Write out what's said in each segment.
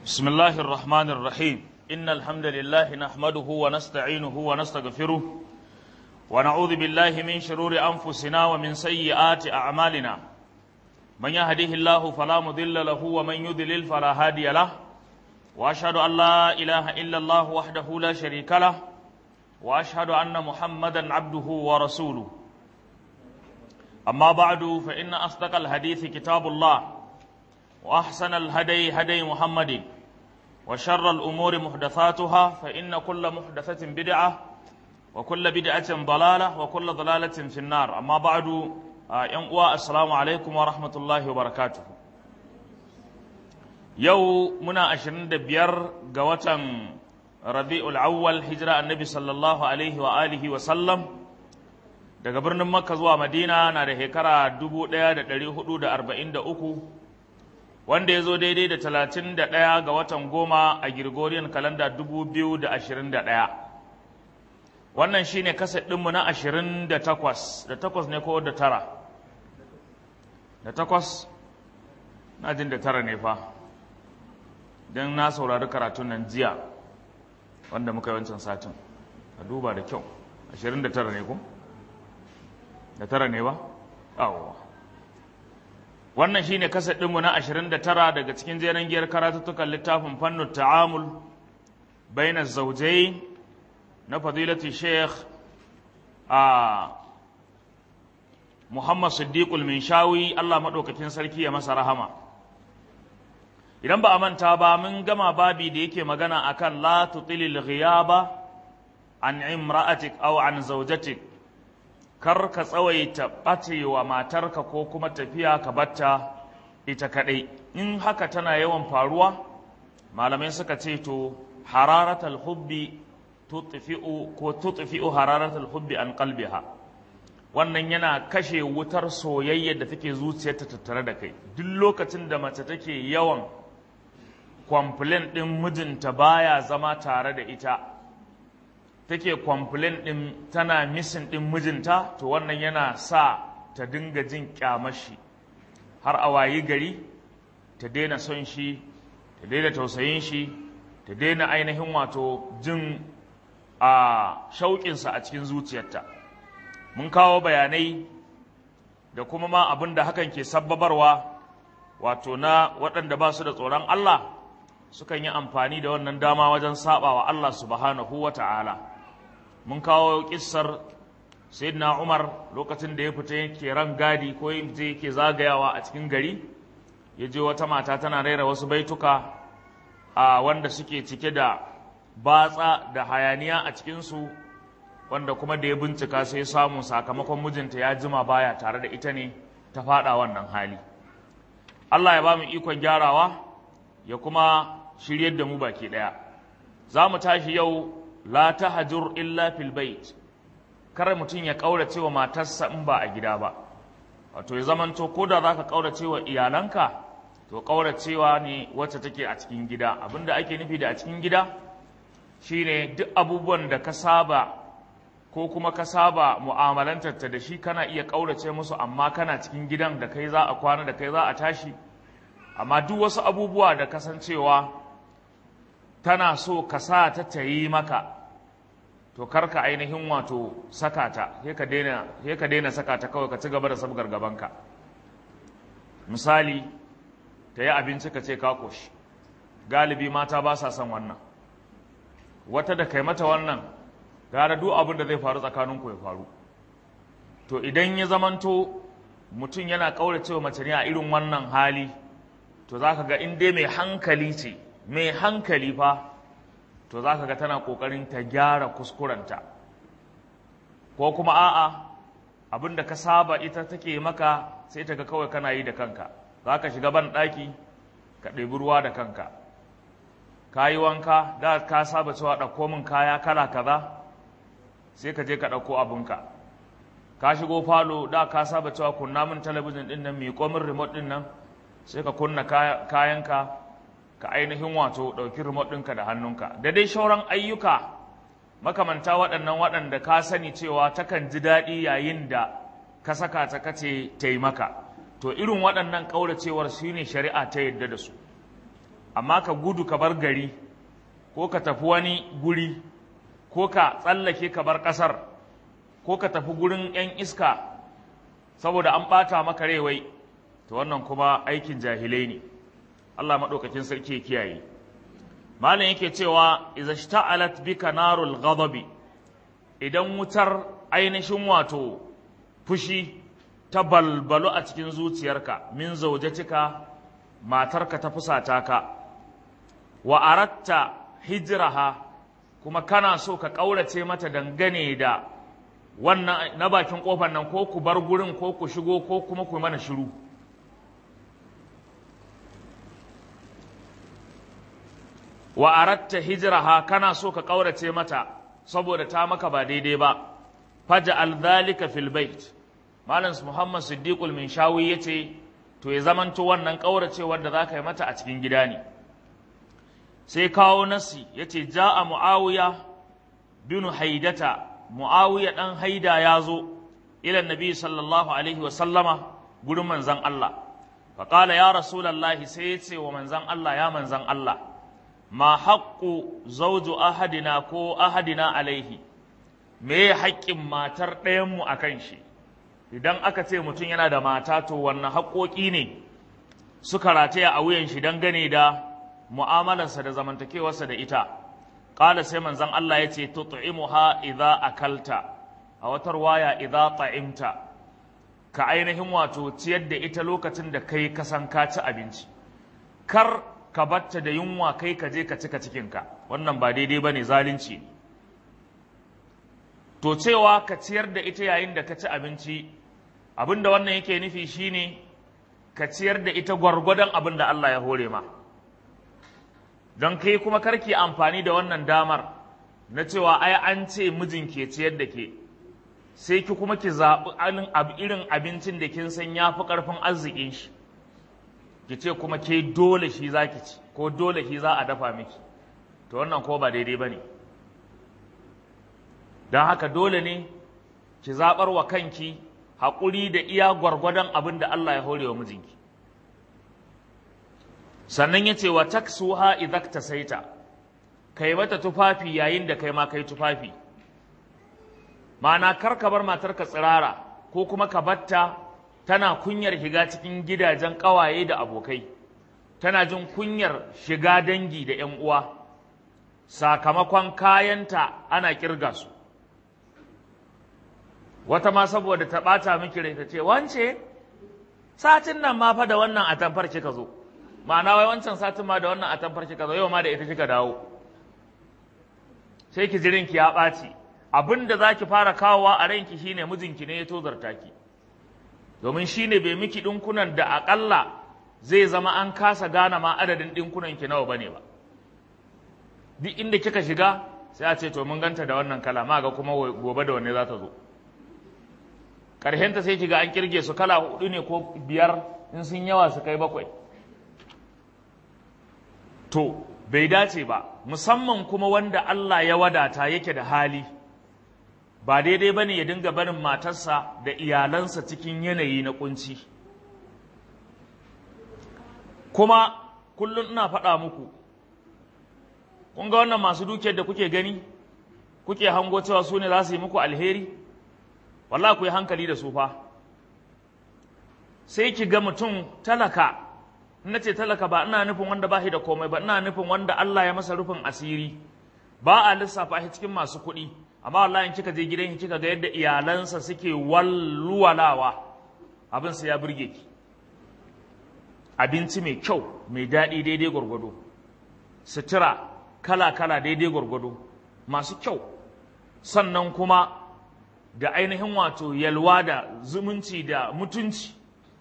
بسم الله الرحمن الرحيم إن الحمد لله نحمده ونستعينه ونستغفره ونعوذ بالله من شرور أنفسنا ومن سيئات أعمالنا من يهده الله فلا مضل له ومن يضلل فلا هادي له وأشهد أن لا إله إلا الله وحده لا شريك له وأشهد أن محمدا عبده ورسوله أما بعد فإن أصدق الحديث كتاب الله وأحسن الهدي هدي محمد وشر الأمور محدثاتها فإن كل محدثة بدعة وكل بدعة ضلالة وكل ضلالة في النار أما بعد ينقوى السلام عليكم ورحمة الله وبركاته يو منا أشرين دبير قوة ربيع الأول هجرة النبي صلى الله عليه وآله وسلم daga birnin makka zuwa madina na da shekara 1443 wanda ya zo daidai da 31 ga watan goma a Gregorian kalanda 2021 wannan shine kaset ɗinmu na 28 da takwas ne ko da tara da takwas na jin da tara ne fa don na saurari karatun nan jiya wanda muka yi wancan satin a duba da kyau 29 ne ko? da tara ne ba? awowa wannan shine kasar ɗinmu na 29 daga cikin jeren giyar karatuttukan littafin fannin ta'amul bainar zaujai na fadilati sheikh a muhammad siddiqul minshawi allah maɗaukakin sarki ya masa rahama idan ba a manta ba mun gama babi da yake magana akan la tutilil ghiyaba an imra'atik aw an zaujatik kar ka tsawaita ɓacewa matarka ko kuma tafiya ka batta ita kaɗai in haka tana yawan faruwa malamai suka ce to hararatal hubbi tutfi'u ko tutfi'u hararatal hubbi an qalbiha wannan yana kashe wutar soyayya da take zuciyarta tattare da kai duk lokacin da mace take yawan complain din mijinta baya zama tare da ita take complain din tana missing din mijinta to wannan yana sa ta dinga jin kyamashi har a wayi gari ta daina son shi ta daina tausayin shi ta daina ainihin wato jin a shauƙinsa a cikin zuciyarta mun kawo bayanai da kuma ma abin da hakan ke sabbabarwa wato na waɗanda ba su da tsoron Allah sukan yi amfani da wannan dama wajen saba wa Allah subhanahu wa ta'ala mun kawo kissar sayyidina Umar lokacin da ya fita yake ran gadi ko je yake zagayawa a cikin gari ya je wata mata tana raira wasu baituka a wanda suke cike da batsa da hayaniya a cikinsu wanda kuma da ya bincika sai samu sakamakon mijinta ya jima baya tare da ita ne ta faɗa wannan hali Allah ya ba mu ikon gyarawa ya kuma shiryar da mu baki ɗaya za mu tashi yau la tahjur illa fil bait kar mutum ya kaurace wa matarsa in ba a gida ba wato ya zamanto ko da zaka kaurace wa iyalanka to kauracewa ne wacce take a cikin gida abinda ake nufi da a cikin gida shine duk abubuwan da ka saba ko kuma ka saba mu'amalantar ta da shi kana iya kaurace musu amma kana cikin gidan da kai za a kwana da kai za a tashi amma duk wasu abubuwa da kasancewa tana so ka sa ta ta yi maka to karka ainihin wato saka ta sai ka daina sai ka daina saka ta kawai ka ci gaba da sabgar gabanka misali ta yi abinci ka ce ka koshi galibi mata ba sa son wannan wata da kai mata wannan gara duk abin da zai faru tsakaninku ya faru to idan ya zamanto mutum yana kauracewa mace ne a irin wannan hali to za ka ga in dai mai hankali ce mai hankali fa to za ka ga tana ƙoƙarin ta gyara kuskurenta ko kuma a'a abin da ka saba ita take maka sai ta ga kawai kana yi da kanka za ka shiga ban ɗaki ka ɗebi ruwa da kanka ka yi wanka da ka saba cewa ɗauko min kaya kala kaza sai ka je ka ɗauko abinka ka shigo falo da ka saba cewa kunna min talabijin ɗin nan miƙo min remote ɗin nan sai ka kunna kayanka ka ainihin wato ɗauki remote ɗinka da hannunka da dai shauran ayyuka makamanta waɗannan waɗanda ka sani cewa takan ji daɗi yayin da ka saka ta kace taimaka to irin waɗannan ƙauracewar shi ne shari'a ta yadda da su amma ka gudu ka bar gari ko ka tafi wani guri ko ka tsallake ka bar ƙasar ko ka tafi gurin 'yan iska saboda an ɓata maka rewai to wannan kuma aikin jahilai ne Allah maɗaukakin sarki ya kiyaye malam yake cewa iza shta'alat bika narul ghadabi idan wutar ainihin wato fushi ta balbalu a cikin zuciyarka min zaujatika matarka ta fusata ka wa aratta hijraha kuma kana so ka ƙaurace mata dangane da wannan na bakin kofar nan ko ku bar gurin ko ku shigo ko kuma ku mana shiru wa aratta hijraha kana so ka ƙaurace mata saboda ta maka ba daidai ba faj'al dhalika fil bait malam muhammad siddiqul minshawi yace to ya zamanto wannan ƙauracewar da zaka yi mata a cikin gida ne sai kawo nasi yace ja'a muawiya bin haidata muawiya dan haida ya zo ila nabi sallallahu alaihi wa sallama gurin manzon Allah fa qala ya rasulullahi sai yace wa manzon Allah ya manzon Allah ma haqqu zawju ahadina ko ahadina alaihi me haƙƙin matar ɗayanmu a kan shi idan aka ce mutum yana da mata to wannan haƙoƙi ne suka rataya a wuyan shi dangane da mu'amalarsa da zamantakewarsa da ita ƙala sai manzon Allah ya ce tut'imuha idza akalta a watar waya idza ta'imta ka ainihin wato ciyar da ita lokacin da kai ka san ka ci abinci kar ka batta da yunwa kai ka je ka cika cikinka wannan ba daidai bane zalunci ne to cewa ka ciyar da ita yayin da ka ci abinci abin da wannan yake nufi shine ka ciyar da ita gwargwadon abin da Allah ya hore ma don kai kuma karki amfani da wannan damar na cewa ai an ce mijin ke ciyar da ke sai ki kuma ki zaɓi irin abincin da kin san ya fi ƙarfin arzikin shi ki ce kuma ke dole shi za ki ci ko dole shi za a dafa miki to wannan ko ba daidai ba ne don haka dole ne ki zaɓar wa kanki haƙuri da iya gwargwadon abin da Allah ya hore wa mijinki sannan ya ce wa taksuha idak ta saita kai mata tufafi yayin da kai ma kai tufafi ma'ana kar ka bar matarka tsirara ko kuma ka batta tana kunyar shiga cikin gidajen ƙawaye da abokai tana jin kunyar shiga dangi da 'yan uwa sakamakon kayanta ana kirga su wata ma saboda ta ɓata miki rai ta ce wance satin nan ma fa da wannan atamfar kika zo ma'ana wai wancan satin ma da wannan atamfar kika zo yau ma da ita kika dawo sai ki jirin ki ya ɓaci abin da za ki fara kawowa a ranki shine mijinki ne ya tozarta ki domin shine bai miki ɗinkunan da aƙalla zai zama an kasa gane ma adadin ɗinkunan ki nawa bane ba duk inda kika shiga sai a ce to mun ganta da wannan kala ma ga kuma gobe da wanne za ta zo ƙarshenta sai kiga an kirge su kala hudu ne ko biyar in sun yawa su kai bakwai to bai dace ba musamman kuma wanda Allah ya wadata yake da hali ba daidai ba ne ya dinga barin matarsa da iyalansa cikin yanayi na kunci kuma kullum ina faɗa muku kun ga wannan masu dukiyar da kuke gani kuke hango cewa su ne za su yi muku alheri wallahi ku yi hankali da su fa sai ki ga mutum talaka na ce talaka ba ina nufin wanda ba shi da komai ba ina nufin wanda Allah ya masa rufin asiri ba a lissafa shi cikin masu kuɗi amma wallahi in kika je gidan kika ga yadda iyalansa suke walluwalawa abin sa ya burge ki abinci mai kyau mai daɗi daidai gwargwado sutura kala kala daidai gwargwado masu kyau sannan kuma da ainihin wato yalwa da zumunci da mutunci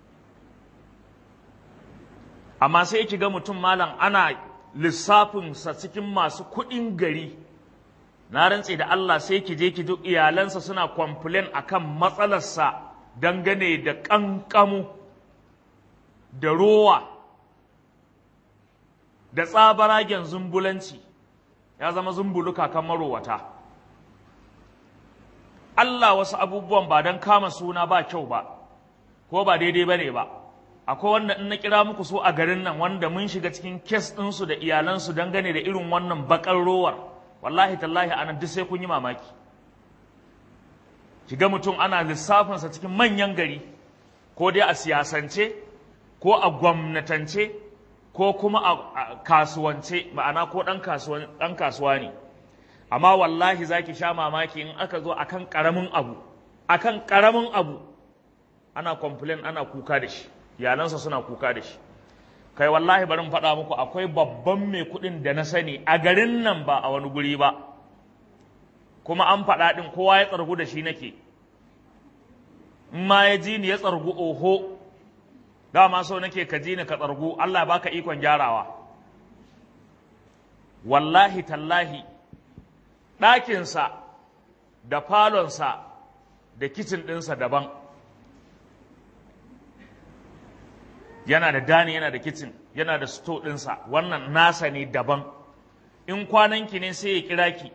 amma sai ki ga mutum malam ana lissafinsa cikin masu kuɗin gari na rantse da Allah sai ki je ki duk iyalansa suna complain akan matsalarsa dangane da ƙanƙamu da rowa da tsabaragen zumbulanci ya zama zumbulu kakan marowata Allah wasu abubuwan ba don kama suna ba kyau ba ko ba daidai ba ne ba akwai wanda in na kira muku so a garin nan wanda mun shiga cikin kes ɗinsu da iyalansu dangane da irin wannan bakar rowar wallahi tallahi anan duk sai kun yi mamaki kiga mutum ana lissafinsa cikin manyan gari ko dai a siyasance ko a gwamnatance ko kuma a kasuwance ma'ana ko ɗan kasuwa ne amma wallahi za ki sha mamaki in aka zo akan ƙaramin abu akan ƙaramin abu ana complain ana kuka da shi iyalansa suna kuka da shi kai wallahi bari mu faɗa muku akwai babban mai kuɗin da na sani a garin nan ba a wani guri ba kuma an faɗa ɗin kowa ya tsargu da shi nake in ma ya ji ni ya tsargu oho dama so nake ka ji ni ka tsargu Allah baka ikon gyarawa wallahi tallahi ɗakinsa da falonsa da kicin ɗinsa daban yana da dani yana da kicin yana da sto ɗinsa wannan nasa ne daban in kwananki ne sai ya kira ki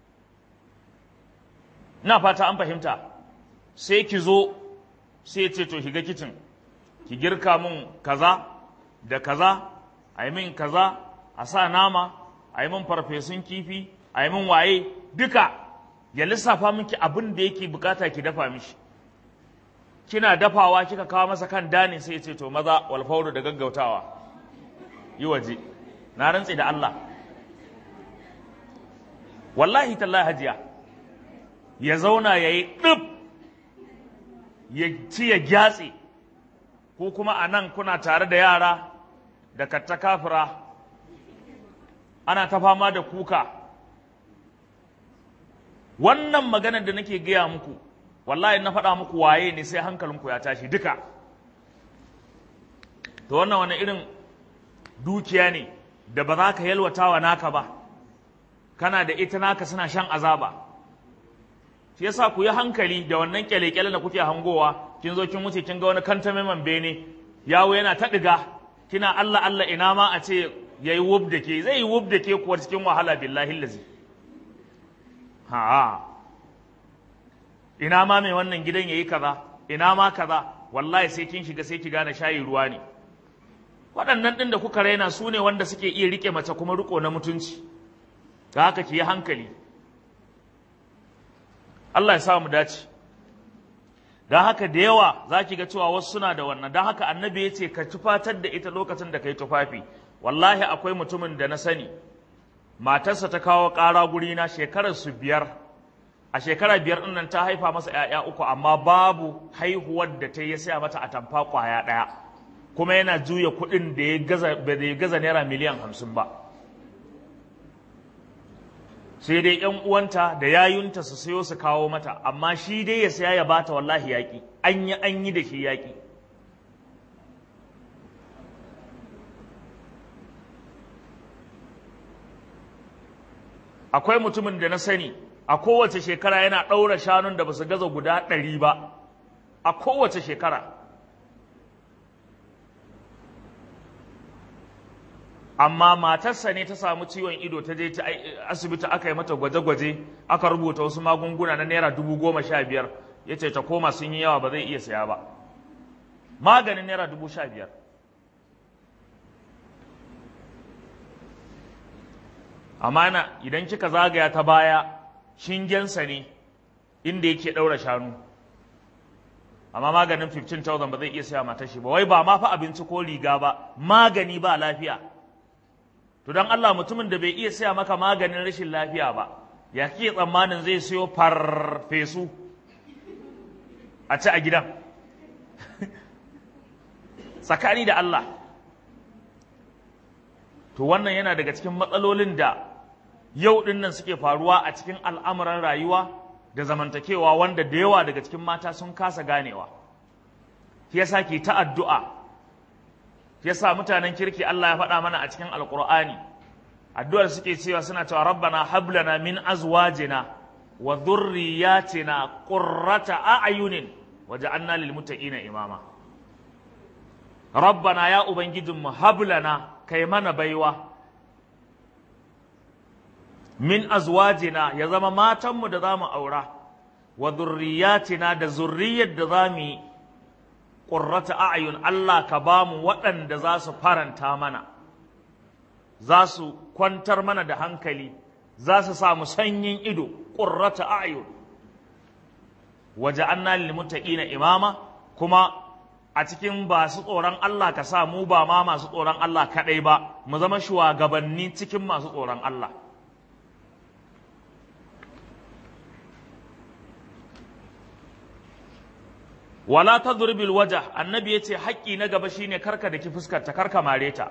na fata an fahimta sai ki zo sai ya ce to shiga kicin ki girka min kaza da kaza a yi min kaza a sa nama a yi min farfesun kifi a yi min waye duka ya lissafa miki abin da yake bukata ki dafa mishi kina dafawa kika kawo masa kan dani sai ya ce to maza walfauru da gaggautawa yi waje na rantse da Allah wallahi tallahi hajiya ya zauna ya yi ɗib ya ci ya gyatse ko kuma a nan kuna tare da yara da katta kafira ana ta fama da kuka wannan maganar da nake gaya muku wallahi na faɗa muku waye ne sai hankalinku ya tashi duka to wannan wani irin dukiya ne da ba za ka yalwata wa naka ba kana da ita naka suna shan azaba shi yasa ku yi hankali da wannan kyale-kyale da kuke hangowa kin zo kin wuce kin ga wani kantame bene yawo yana ta ɗiga kina Allah Allah ina ma a ce yayi wub da ke zai yi wub da ke kuwa cikin wahala billahi lazi ha ina ma mai wannan gidan yayi kaza ina ma kaza wallahi sai kin shiga sai ki gane shayi ruwa ne waɗannan ɗin da kuka raina su ne wanda suke iya rike mace kuma riko na mutunci ga haka ki yi hankali Allah ya sa mu dace don haka da yawa za ki ga cewa wasu suna da wannan don haka annabi ya ce ka tufatar da ita lokacin da ka yi tufafi wallahi akwai mutumin da na sani matarsa ta kawo ƙara gurina shekarar su biyar a shekara biyar ɗin nan ta haifa masa ‘ya'ya uku amma babu haihuwar da ta yi saya mata a tamfa ƙwaya ɗaya kuma yana juya kuɗin da ya gaza naira miliyan hamsin ba sai dai ‘yan uwanta da yayunta su sayo su kawo mata amma shi dai ya saya ya bata wallahi yaƙi an yi an yi da shi yaƙi akwai mutumin da na sani a kowace shekara yana ɗaura shanun da ba su gaza guda ɗari ba a kowace shekara amma matarsa ne ta samu ciwon ido ta je asibiti aka yi mata gwaje-gwaje aka rubuta wasu magunguna na naira dubu goma sha biyar ya ce ta koma sun yi yawa ba zai iya saya ba maganin naira dubu sha biyar amma idan kika zagaya ta baya shingensa ne inda yake ɗaura shanu amma maganin 15,000 ba zai iya saya matar shi ba wai ba ma fa abinci ko riga ba magani ba lafiya to don Allah mutumin da bai iya saya maka maganin rashin lafiya ba ya kike tsammanin zai siyo farfesu a ci a gidan tsakani da Allah to wannan yana daga cikin matsalolin da yau ɗin nan suke faruwa a cikin al'amuran rayuwa da zamantakewa wanda da yawa daga cikin mata sun kasa ganewa shi yasa ke ta addu'a shi yasa mutanen kirki Allah ya faɗa mana a cikin alƙur'ani addu'ar suke cewa suna cewa rabbana hablana min azwajina wa dhurriyyatina qurrata a'yunin waj'alna lil muttaqina imama rabbana ya ubangijinmu hablana kai mana baiwa min azwajina ya zama matanmu da za mu aura wa zurriyatina da zurriyar da za mu yi qurrata a'yun Allah ka ba mu waɗanda za su faranta mana za su kwantar mana da hankali za su samu sanyin ido qurrata a'yun waja'alna lil muttaqina imama kuma a cikin masu tsoron Allah ka sa mu ba ma masu tsoron Allah kaɗai ba mu zama shugabanni cikin masu tsoron Allah wala tadribil wajh annabi yace haƙƙi na gaba shine karka da ki fuskar ta karka mare ta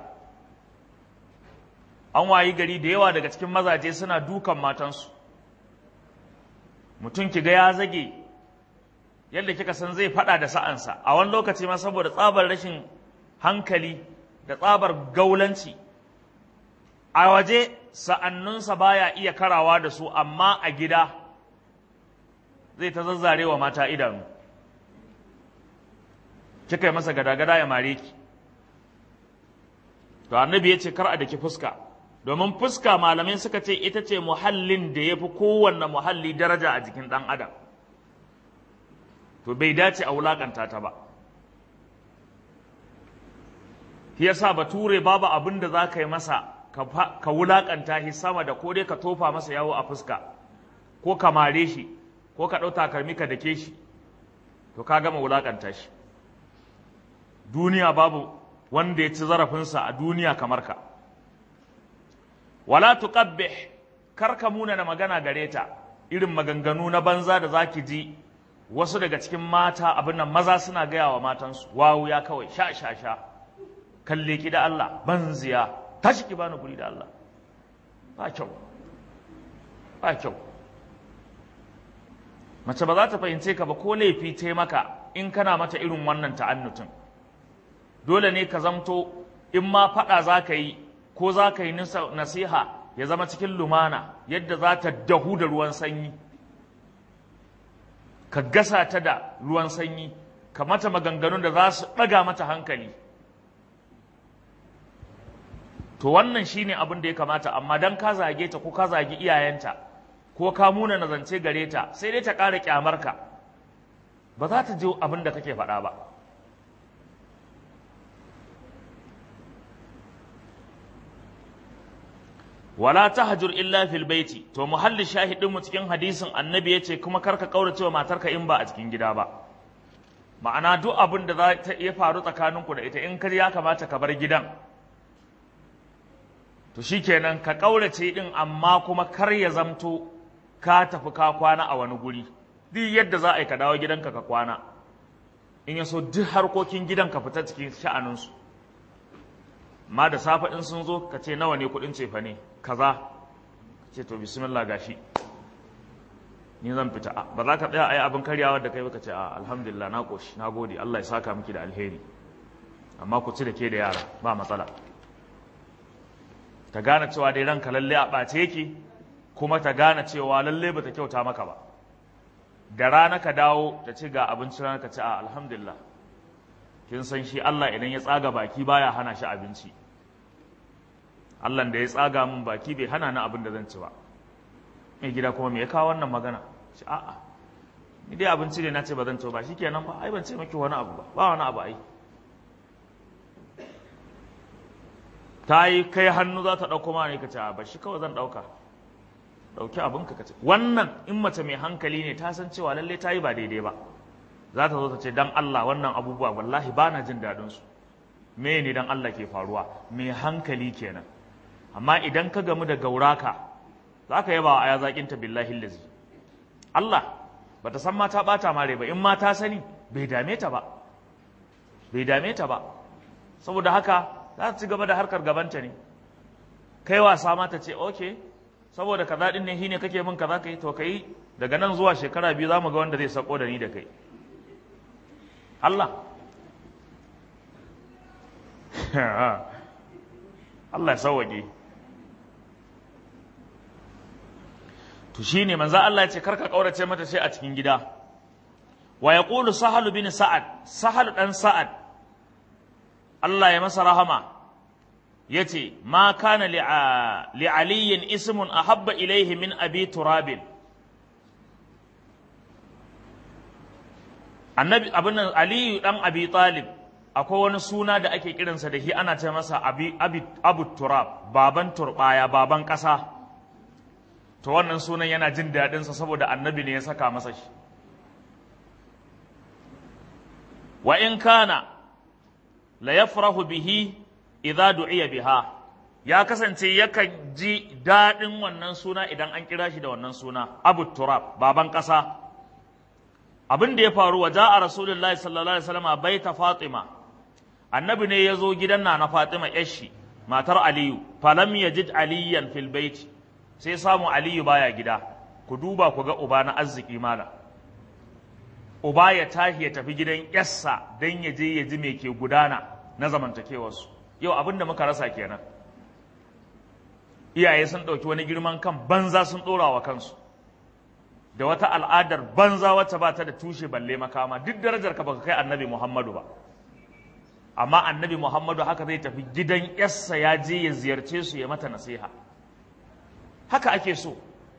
an wayi gari da yawa daga cikin mazaje suna dukan matansu mutum kiga ya zage yadda kika san zai fada da sa'ansa a wani lokaci ma saboda tsabar rashin hankali da tsabar gaulanci a waje sa'annunsa baya iya karawa da su amma a gida zai ta zazzarewa mata idanu kika yi masa gada-gada ya mare ki to annabi ya ce kar a daki fuska domin fuska malamai suka ce ita ce muhallin da ya fi kowanne muhalli daraja a jikin ɗan adam to bai dace a wulakanta ta ba shi yasa bature babu abin da za ka yi masa ka wulakanta shi sama da ko dai ka tofa masa yawo a fuska ko ka mare shi ko ka ɗau takalmi ka dake shi to ka gama wulakanta shi duniya babu wanda ya ci zarafinsa a duniya kamar ka wala tuqabbih kar ka muna na magana gare ta irin maganganu na banza da zaki ji wasu daga cikin mata abin nan maza suna gaya wa matansu wawu ya kawai sha sha sha kalle ki da Allah banziya tashi ki bani guri da Allah ba kyau ba kyau mace ba za ta fahimce ka ba ko laifi ta maka in kana mata irin wannan ta'annutin dole ne ka zamto in ma faɗa za ka yi ko za ka yi nasiha ya zama cikin lumana yadda za ta dahu da ruwan sanyi ka gasa ta da ruwan sanyi ka mata maganganun da za su ɗaga mata hankali to wannan shine abin da ya kamata amma dan ka zage ta ko ka zagi iyayenta ko ka muna nazance gare ta sai dai ta ƙara ƙyamarka ba za ta ji abin da kake faɗa ba wala tahjur illa fil baiti to muhalli shahidin mu cikin hadisin annabi yace kuma karka kaurace wa matarka in ba a cikin gida ba ma'ana duk abin da za ta iya faru tsakaninku da ita in kar ya kamata ka bar gidan to shikenan ka kaurace din amma kuma kar ya zamto ka tafi ka kwana a wani guri duk yadda za a yi ka dawo gidanka ka kwana in ya so duk harkokin gidan ka fita cikin sha'aninsu ma da safe in sun zo ka ce nawa ne kudin cefa ne kaza ce to bismillah gashi ni zan fita ba za ka tsaya a yi abin karyawa da kai ba ka ce a alhamdulillah na koshi na gode Allah ya saka miki da alheri amma ku ci da ke da yara ba matsala ta gane cewa dai ranka lalle a ɓace yake kuma ta gane cewa lalle ba ta kyauta maka ba da rana ka dawo ta ci ga abinci rana ka ce a alhamdulillah kin san shi Allah idan ya tsaga baki baya hana shi abinci Allah da ya tsaga min baki bai hana ni abin da zan ci ba mai gida kuma me ya kawo wannan magana shi a'a ni dai abinci ne na ce ba zan ci ba shikenan ba ai ban ce miki wani abu ba ba wani abu ai ta yi kai hannu za ta ɗauko ma ne ka ce a ba shi kawai zan ɗauka ɗauki abinka ka ce wannan in mace mai hankali ne ta san cewa lallai ta yi ba daidai ba za ta zo ta ce dan Allah wannan abubuwa wallahi ba na jin daɗin su me ne dan Allah ke faruwa mai hankali kenan amma idan ka gamu da gauraka za ka yaba aya zaƙin ta billahi lazi Allah ba ta san mata ɓata mare ba in ma ta sani bai dame ta ba bai dame ta ba saboda haka za ta ci gaba da harkar gabanta ne kai wasa ma ta ce okay saboda kaza din ne shine kake min kaza kai to kai daga nan zuwa shekara biyu za mu ga wanda zai sako da ni da kai Allah Allah ya sauwaƙe to shine manzo Allah ya ce karka kaurace mata sai a cikin gida wa yaqulu sahal bin sa'ad sahal dan sa'ad Allah ya masa rahama yace ma kana li li aliyin ismun ahabba ilayhi min abi turabin annabi abin nan aliyu dan abi talib akwai wani suna da ake kiransa da shi ana ce masa abi, abi, abu turab baban turbaya baban ƙasa to wannan sunan yana jin daɗinsa saboda annabi ne ya saka masa shi wa in kana la yafrahu bihi idza du'iya biha ya kasance yakan ji daɗin wannan suna idan an kira shi da wannan suna abu turab baban ƙasa abin da ya faru wa ja'a rasulullahi sallallahu alaihi wasallam baita fatima annabi ne ya zo gidan na na fatima yashi matar aliyu falam yajid aliyan fil baiti sai samu aliyu baya gida ku duba ku ga uba na arziki mala uba ya tashi ya tafi gidan yassa dan ya je ya ji me ke gudana na zamantakewarsu yau abin da muka rasa kenan iyaye sun ɗauki wani girman kan banza sun ɗora wa kansu da wata al'adar banza wacce ba ta da tushe balle makama duk darajar ka baka kai annabi muhammadu ba amma annabi muhammadu haka zai tafi gidan yassa ya je ya ziyarce su ya mata nasiha haka ake so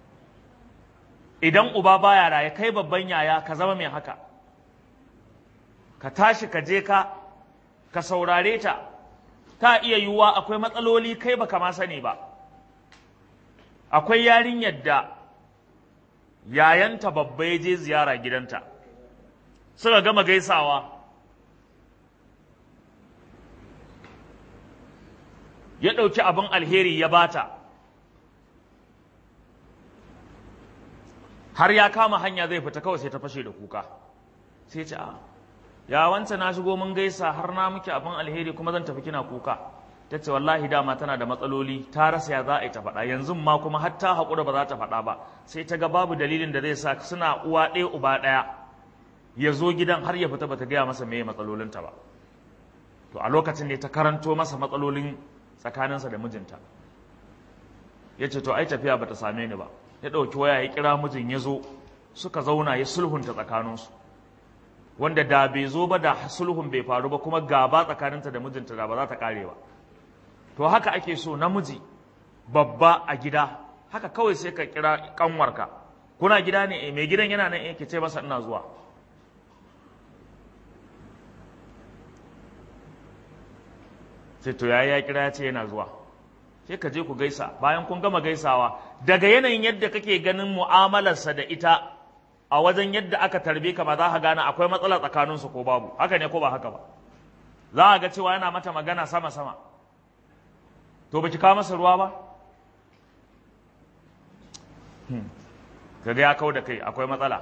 idan uba baya raye kai babban yaya ka zama mai haka ka tashi ka je ka ka saurare ta ta iya yiwuwa akwai matsaloli kai baka ma sani ba akwai yarinyar da yayanta babba ya je ziyara gidanta suka gama gaisawa ya ɗauki abin alheri ya bata har ya kama hanya zai fita kawai sai ta fashe da kuka sai ce a ya wance na shigo mun gaisa har na muke abin alheri kuma zan tafi kina kuka ta ce wallahi dama tana da matsaloli ta rasa ya za a yi ta faɗa yanzu ma kuma har ta haƙura ba za ta faɗa ba sai ta ga babu dalilin da zai sa suna uwa ɗaya uba ɗaya ya zo gidan har ya fita bata gaya masa meye matsalolinta ba to a lokacin ne ta karanto masa matsalolin tsakaninsa da mijinta ya ce to ai tafiya bata same ni ba ya ɗauki waya ya kira mijin ya zo suka zauna ya sulhunta tsakaninsu wanda da bai zo ba da sulhun bai faru ba kuma gaba tsakaninta da mijinta da ba za ta kare ba to haka ake so namiji babba a gida haka kawai sai ka kira kanwarka kuna gida ne mai gidan yana nan ke ce masa ina zuwa sai to yayi ya kira ya ce yana zuwa sai ka je ku gaisa bayan kun gama gaisawa daga yanayin yadda kake ganin mu'amalarsa da ita a wajen yadda aka tarbe ka ba za ka gane akwai matsala tsakaninsu ko babu haka ne ko ba haka ba za a ga cewa yana mata magana sama-sama to baki kawo masa ruwa ba kaga ya kau da kai akwai matsala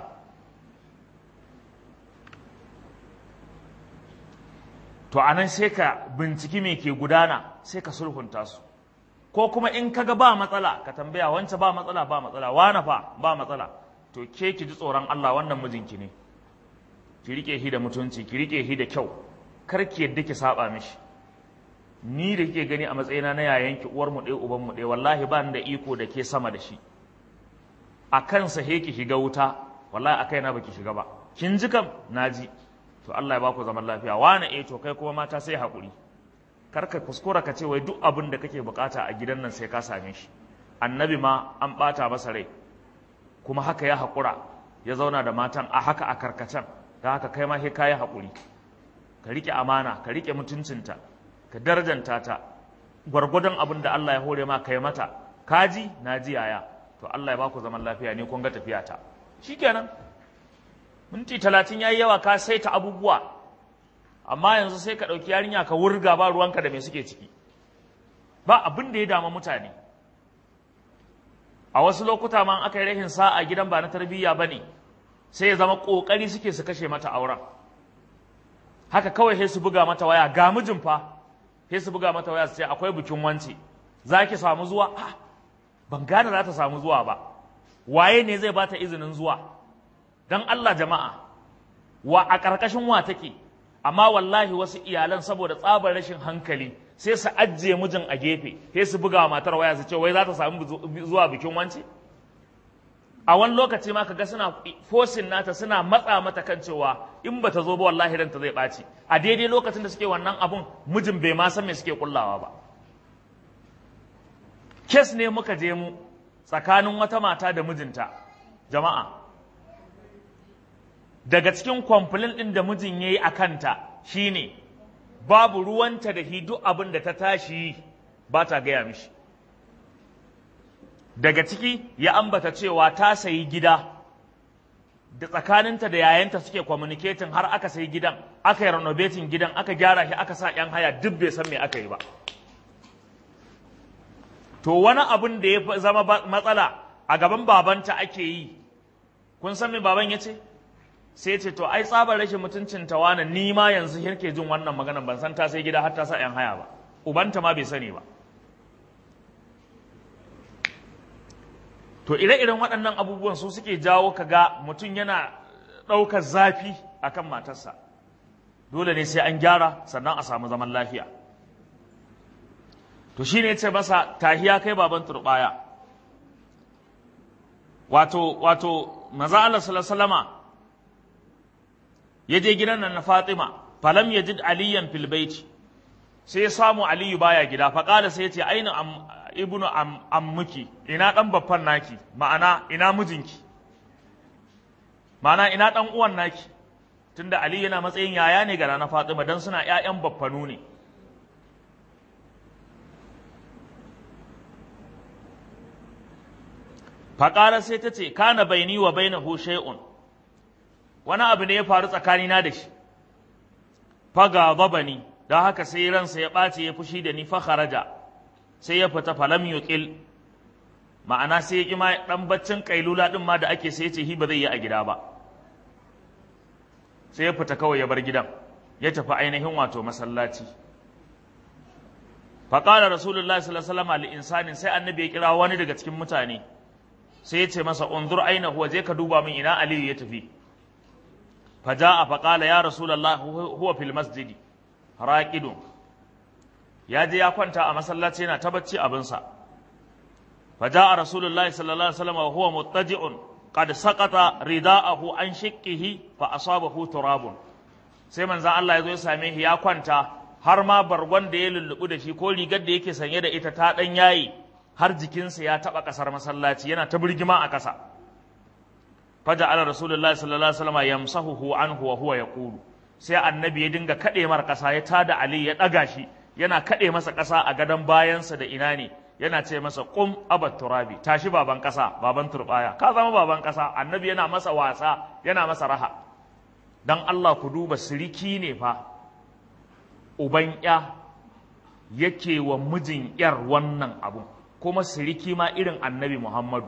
to anan sai ka binciki me ke gudana sai ka sulhunta su ko kuma in kaga ba matsala ka tambaya wancan ba matsala ba matsala wana fa ba matsala to ke ki ji tsoron Allah wannan mijinki ne ki rike shi da mutunci ki rike shi da kyau kar ki yadda ki saba mishi ni da kike gani a matsayina na yayanki uwar mu ɗaya uban mu ɗaya wallahi ba ni da iko da ke sama da shi a kansa he ki shiga wuta wallahi a kaina baki shiga ba kin ji kam naji to Allah ya baku zaman lafiya wani eh to kai kuma mata sai haƙuri kar ka kuskura ka ce wai duk abin da kake bukata a gidan nan sai ka same shi annabi ma an ɓata masa rai kuma haka ya haƙura ya zauna da matan a haka a karkacen da haka kai ma sai ka yi haƙuri ka riƙe amana ka riƙe mutuncinta ka darjanta ta gwargwadon abin da Allah ya hore ma kai mata kaji na ji yaya to Allah ya baku zaman lafiya ne kun ga tafiya ta shikenan minti talatin yayi yawa ka saita abubuwa amma yanzu sai ka ɗauki yarinya ka wurga ba ruwanka da me suke ciki ba abin da ya dama mutane a wasu lokuta ma aka yi rahin sa'a gidan ba na tarbiyya ba ne sai ya zama ƙoƙari suke su kashe mata auren haka kawai sai su buga mata waya ga mijin fa sai su buga mata waya su ce akwai bikin wance za ki samu zuwa ah, ban gane za ta samu zuwa ba waye ne zai bata izinin zuwa don Allah jama'a wa a ƙarƙashin wa take amma wallahi wasu iyalan saboda tsabar rashin hankali sai su ajiye mijin a gefe sai su buga matar waya su ce wai za ta samu zuwa bikin wance a wani lokaci ma kaga suna fosin nata suna matsa mata kan cewa in bata zo ba wallahi ranta zai ɓaci a daidai lokacin da suke wannan abun mijin bai ma san me suke kullawa ba kes ne muka je mu tsakanin wata mata da mijinta jama'a daga cikin kwamfulin ɗin da mijin ya yi a kanta shine babu ruwanta da hi duk abin da ta tashi ba ta gaya mishi daga ciki ya ambata cewa ta sayi gida da tsakaninta da yayanta suke communicating har aka sayi gidan aka yi renovating gidan aka gyara shi aka sa 'yan haya duk bai san me aka yi ba to wani abin da ya zama matsala a gaban babanta ake yi kun san me baban ya ce sai ce to ai tsabar rashin mutuncin tawana ni ma yanzu yake jin wannan magana ban san ta sai gida har ta sa 'yan haya ba ubanta ma bai sani ba to ire-iren waɗannan abubuwan su suke jawo kaga mutum yana ɗaukar zafi akan matarsa dole ne sai an gyara sannan a samu zaman lafiya to shine ya ce masa tahiya kai baban turbaya wato wato maza Allah sallallahu ya je gidan nan na Fatima falam yajid aliyan fil baiti sai ya samu aliyu baya gida faƙala sai ya ce aina ibnu ammuki ina dan babban naki ma'ana ina mijinki ma'ana ina dan uwan naki tunda ali yana matsayin yaya ne ga na fatima dan suna ƴaƴan baffanu ne faƙara sai ta ce kana baini wa bainahu shay'un wani abu ne ya faru tsakanina da shi faga zabani don haka sai ransa ya ɓace ya fushi da ni fa kharaja sai ya fita falam yuqil ma'ana sai ya kima dan baccin kailula din ma da ake sai ya ce hi ba zai yi a gida ba sai ya fita kawai ya bar gidan ya tafi ainihin wato masallaci faƙala rasulullahi sallallahu alaihi wasallam li insanin sai annabi ya kira wani daga cikin mutane sai ya ce masa unzur aina huwa je ka duba min ina aliyu ya tafi faja'a faqala ya rasulullahi huwa fil masjidi raqidun ya je ya kwanta a masallaci yana ta bacci abinsa faja'a rasulullahi sallallahu alaihi wasallam wa huwa muttaji'un qad saqata rida'ahu an shiqqihi fa asabahu turabun sai manzon Allah ya zo ya same shi ya kwanta har ma bargon da ya lullubu da shi ko rigar da yake sanye da ita ta dan yayi har jikinsa ya taba kasar masallaci yana ta birgima a kasa faja'ala rasulullahi sallallahu alaihi wasallam yamsahuhu anhu wa huwa yaqulu sai annabi ya dinga kaɗe mar ƙasa ya tada Ali ya ɗaga shi yana kaɗe masa ƙasa a gadon bayansa da ina ne yana ce masa ƙum abat turabi tashi baban ƙasa baban turɓaya ka zama baban ƙasa annabi yana masa wasa yana masa raha dan Allah ku duba siriki ne fa uban ya yake wa mijin yar wannan abun kuma siriki ma irin annabi Muhammadu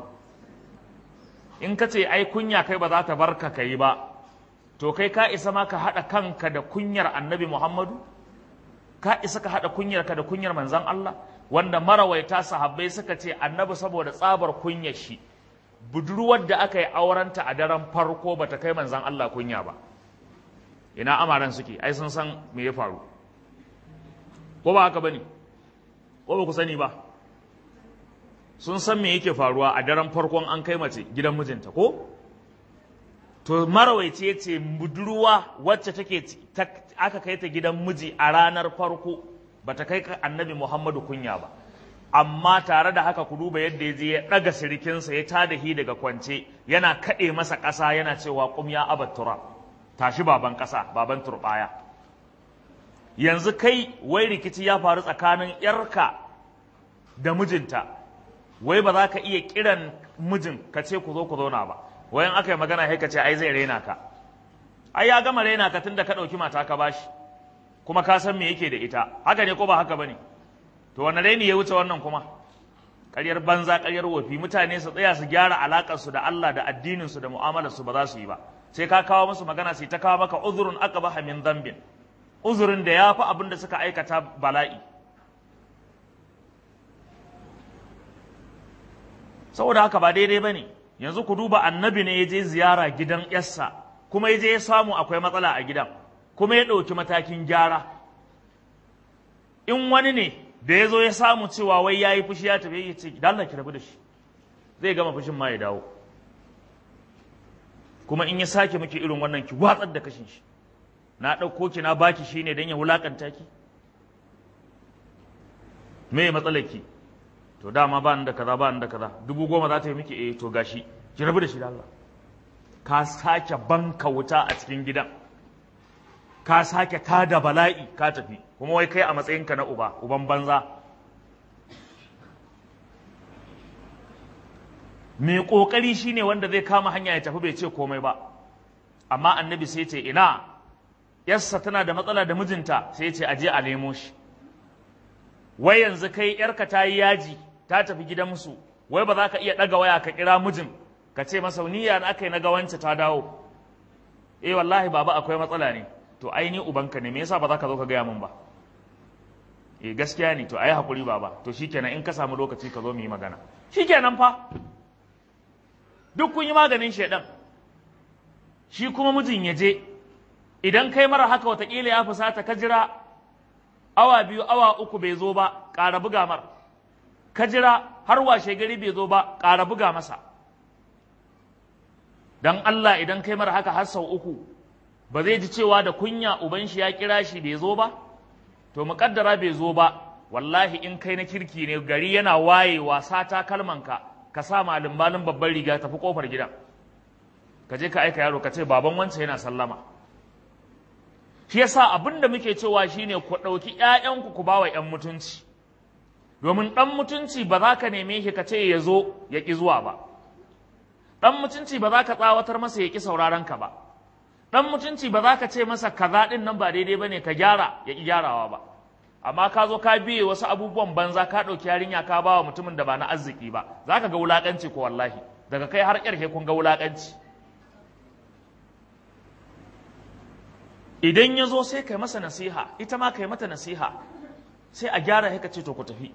in ka ce ai kunya kai ba za ta barka ka yi ba to kai ka isa ma ka haɗa kanka da kunyar annabi Muhammadu? Ka isa ka haɗa kunyarka da kunyar manzan Allah? Wanda marawaita sahabbai suka ce annabi saboda tsabar kunyar shi, budurwar da aka yi aurenta a daren farko ba ta kai manzan Allah kunya ba. Ina amaran suke, ai sun san me ya faru. Ko ba haka ba ne? Ko ba ku sani ba? Sun san me yake faruwa a daren farkon an kai mace gidan mijinta, ko? to marawaici ya ce budurwa wacce take aka kai ta gidan miji a ranar farko ba ta kai annabi muhammadu kunya ba amma tare da haka ku duba yadda ya je ya ɗaga sirikinsa ya tada hi daga kwance yana kaɗe masa ƙasa yana cewa ƙum ya abattura tashi baban ƙasa baban turɓaya yanzu kai wai rikici ya faru tsakanin yarka da mijinta wai ba za ka iya kiran mijin ka ce ku zo ku zauna ba wayan aka yi magana sai ka ce ai zai raina ka ai ya gama raina ka tunda ka ɗauki mata ka bashi kuma ka san me yake da ita haka ne ko ba haka bane to wanne raini ya wuce wannan kuma ƙaryar banza ƙaryar wofi mutane su tsaya su gyara alaƙar su da Allah da addinin su da mu'amalar su ba za su yi ba sai ka kawo musu magana sai ta kawo maka uzurun aqbaha min dhanbin uzurin da yafi abin da suka aikata bala'i saboda haka ba daidai bane yanzu ku duba annabi ne ya je ziyara gidan yarsa kuma ya je ya samu akwai matsala a gidan kuma ya ɗauki matakin gyara in wani ne da ya zo ya samu cewa wai ya yi fushi ya tafi ya ce da Allah ki rabu da shi zai gama fushin ma ya dawo kuma in ya sake miki irin wannan ki watsar da kashin shi na ɗauko ki na baki shi ne don ya wulakanta ki me matsalar ki to dama ba da kaza ba da kaza dubu goma za ta yi miki eh to gashi ki rabu da shi da Allah ka sake banka wuta a cikin gidan ka sake tada bala'i ka tafi kuma wai kai a matsayinka na uba uban banza mai ƙoƙari shine wanda zai kama hanya ya tafi bai ce komai ba amma annabi sai ce ina yarsa tana da matsala da mijinta sai ce aje a nemo shi wai yanzu kai yarka ta yi yaji ta tafi gidan musu wai ba za ka iya ɗaga waya ka kira mijin ka ce masa niyya na aka yi na gawance ta dawo eh wallahi baba akwai matsala ne to ai ni ubanka ne me yasa ba za ka zo ka gaya min ba eh gaskiya ne to ai hakuri baba to shikenan in ka samu lokaci ka zo mu yi magana shikenan fa duk kun yi maganin shedan shi kuma mijin ya je idan kai mara haka watakila ya fusata ka jira awa biyu awa uku bai zo ba ƙara buga mar ka jira har washe gari bai zo ba ƙara buga masa dan Allah idan kai mara haka har sau uku ba zai ji cewa da kunya uban shi ya kira shi bai zo ba to muƙaddara bai zo ba wallahi in kai na kirki ne gari yana wayewa sata kalmanka ka sa malin malin babban riga tafi kofar gidan ka je ka aika yaro ka ce baban wancan yana sallama shi yasa abin da muke cewa shine ku ɗauki ƴaƴanku ku bawa ƴan mutunci domin ɗan mutunci ba za ka neme shi ka ce ya zo ya ƙi zuwa ba ɗan mutunci ba za ka tsawatar masa ya ƙi sauraron ka ba ɗan mutunci ba za ka ce masa kaza ɗin nan ba daidai ba ne ka gyara ya ƙi gyarawa ba amma ka zo ka biye wasu abubuwan banza ka ɗauki yarinya ka ba wa mutumin da ba na arziki ba za ka ga wulaƙanci ko wallahi daga kai har ƙarshe kun ga wulaƙanci idan ya zo sai kai masa nasiha ita ma kai mata nasiha sai a gyara haka ce to ku tafi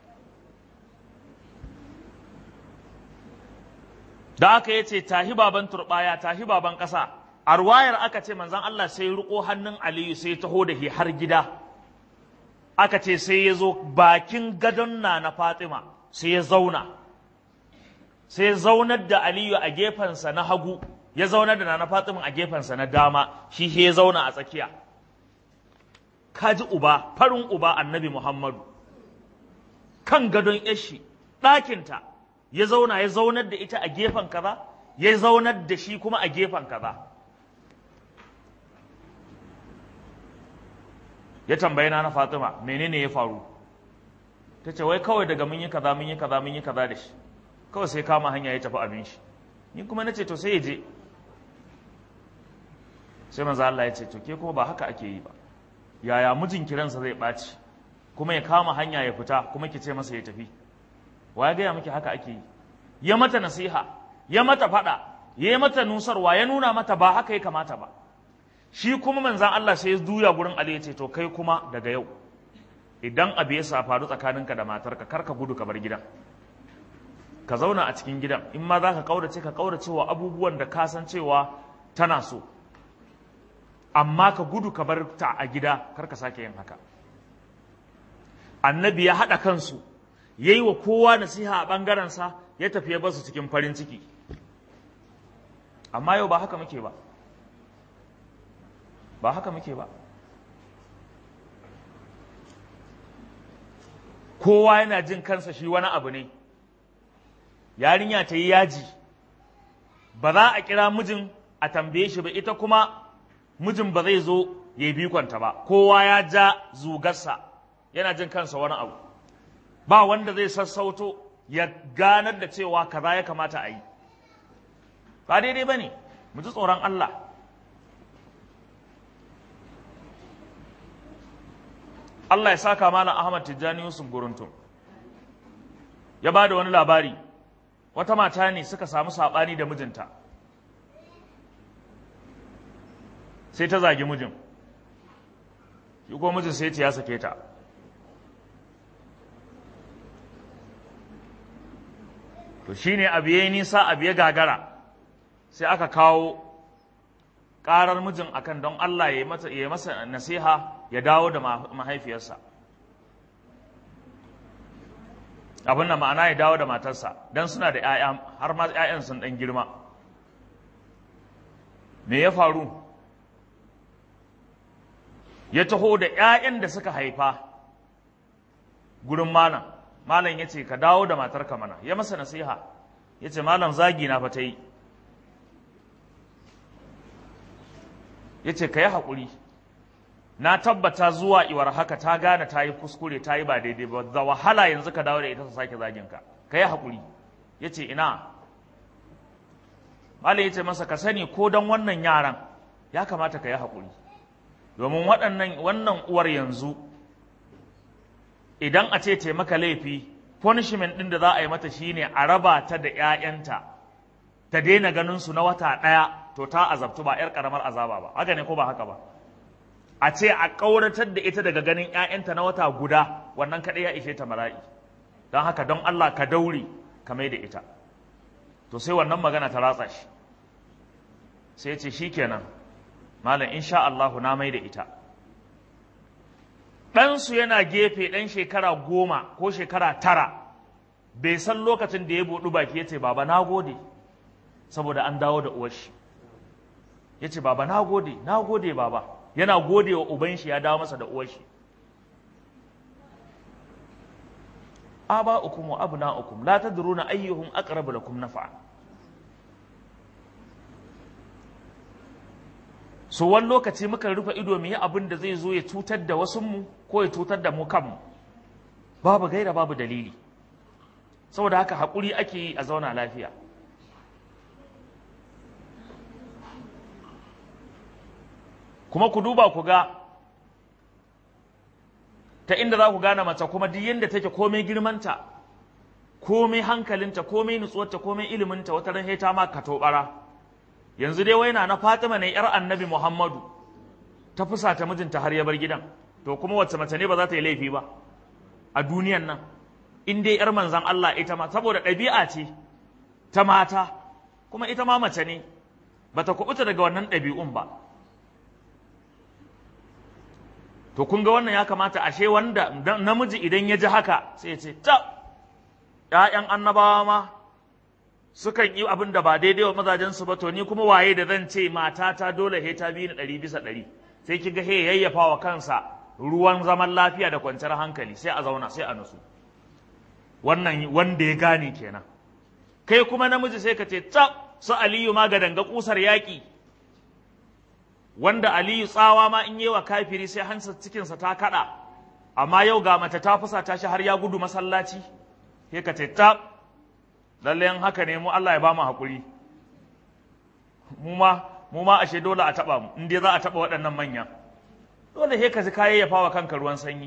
da aka yi ce tahi baban turɓaya tahi baban ƙasa a ruwayar aka ce manzan Allah sai riko hannun Aliyu sai taho da shi har gida aka ce sai ya zo bakin gadon na na Fatima sai ya zauna sai ya zaunar da Aliyu a gefensa na hagu ya zaunar da na Fatima a gefensa na dama shi ya zauna a tsakiya kaji uba farin uba annabi Muhammadu kan gadon yashi ɗakinta ya zauna ya zaunar da ita a gefen kaza ya zaunar da shi kuma a gefen kaza ya tambayi na Fatima menene ya faru ta ce wai kawai daga mun yi kaza mun yi kaza mun yi kaza da shi kawai sai kama hanya ya tafi abin shi ni kuma na ce to sai ya je sai manzo Allah ya ce to ke kuma ba haka ake yi ba yaya mijin kiransa zai ɓaci kuma ya kama hanya ya fita kuma ki ce masa ya tafi wa ya gaya miki haka ake yi ya mata nasiha ya mata faɗa ya yi mata nusarwa ya nuna mata ba haka ya kamata ba shi kuma manzan Allah sai ya duya gurin Ali ya ce to kai kuma daga yau idan abu ya faru tsakaninka da matarka kar ka gudu ka bar gidan ka zauna a cikin gidan in ma za ka kaurace ka kaurace wa abubuwan da ka san cewa tana so amma ka gudu ka bar ta a gida kar ka sake yin haka annabi ya haɗa kansu ya yi wa kowa nasiha a ɓangarensa ya tafi ya basu cikin farin ciki amma yau ba haka muke ba ba haka muke ba kowa yana jin kansa shi wani abu ne yarinya ta yi yaji ba za a kira mijin a tambaye shi ba ita kuma mijin ba zai zo ya yi bikonta ba kowa ya ja zugarsa yana jin kansa wani abu ba wanda zai sassauto ya ganar da cewa kaza ya kamata a yi ba daidai ba ne mu ji tsoron Allah Allah ya saka malam Ahmad Tijjani Yusuf Guruntum ya ba da wani labari wata mata ne suka samu saɓani da mijinta sai ta zagi mijin shi ko mijin sai ya sake ta to shine abu yayi nisa abu ya gagara sai aka kawo ƙarar mijin akan don Allah ya yi masa nasiha ya dawo da mahaifiyarsa abin da ma'ana ya dawo da matarsa don suna da 'ya'ya har ma 'ya'yan sun ɗan girma me ya faru ya taho da 'ya'yan da suka haifa gurin malam malam ya ce ka dawo da matarka mana ya masa nasiha ya ce malam zagi na fa ta yi ya ce ka yi haƙuri na tabbata zuwa iwar haka ta gane ta yi kuskure ta yi ba daidai ba da wahala yanzu ka dawo da ita ta sake zagin ka ka yi haƙuri ya ce ina malam ya ce masa ka sani ko don wannan yaran ya kamata ka yi haƙuri domin waɗannan wannan uwar yanzu idan a ce taimaka laifi punishment ɗin da za a yi mata shine a raba ta da 'ya'yanta ta daina ganin su na wata ɗaya to ta azabtu ba 'yar ƙaramar azaba ba haka ne ko ba haka ba a ce a ƙauratar da ita daga ganin 'ya'yanta na wata guda wannan kaɗai ya ishe ta mara'i don haka don Allah ka daure ka mai da ita to sai wannan magana ta ratsa shi sai ya ce shikenan malam insha Allahu na mai da ita ɗansu yana gefe ɗan shekara goma ko shekara tara bai san lokacin da ya buɗu baki ya ce baba na gode saboda an dawo da uwarshi ya ce baba na gode na gode baba yana gode wa uban shi ya dawo masa da uwarshi aba ukum wa abna ukum la tadruna ayyuhum aqrabu lakum naf'a so wani lokaci muka rufe ido mu yi abin da zai zo ya cutar da wasunmu ko ya cutar da mu kanmu babu gaira babu dalili saboda haka haƙuri ake yi a zauna lafiya kuma ku duba ku ga ta inda za ku gane mace kuma duk yadda take komai girmanta komai hankalinta komai nutsuwarta komai iliminta wata ran ta ma ka tobara yanzu dai waina na Fatima ne yar Annabi Muhammadu ta fusata mijinta har ya bar gidan to kuma wacce mace ne ba za ta yi laifi ba a duniyan nan in dai yar manzan Allah ita ma saboda ɗabi'a ce ta mata kuma ita ma mace ne bata kubuta daga wannan ɗabi'un ba to kun ga wannan ya kamata ashe wanda namiji idan ya ji haka sai ya ce ta ‘ya'yan annabawa ma sukan yi abin da ba daidai wa mazajensu ba to ni kuma waye da zan ce matata dole he ta biyu na ɗari bisa ɗari sai kiga he yayyafa wa kansa ruwan zaman lafiya da kwanciyar hankali sai a zauna sai a nusu wannan wanda ya gane kenan kai kuma namiji sai ka ce ta su aliyu ma ga danga kusar yaƙi wanda aliyu tsawa ma in yi wa kafiri sai hansa cikinsa ta kaɗa amma yau ga mace ta fusa ta shi har ya gudu masallaci sai ka ce ta lalle haka ne mu Allah ya ba mu haƙuri mu ma mu ma ashe dole a taɓa mu in dai za a taɓa waɗannan manya dole sai ka ji kayan ya fawa kanka ruwan sanyi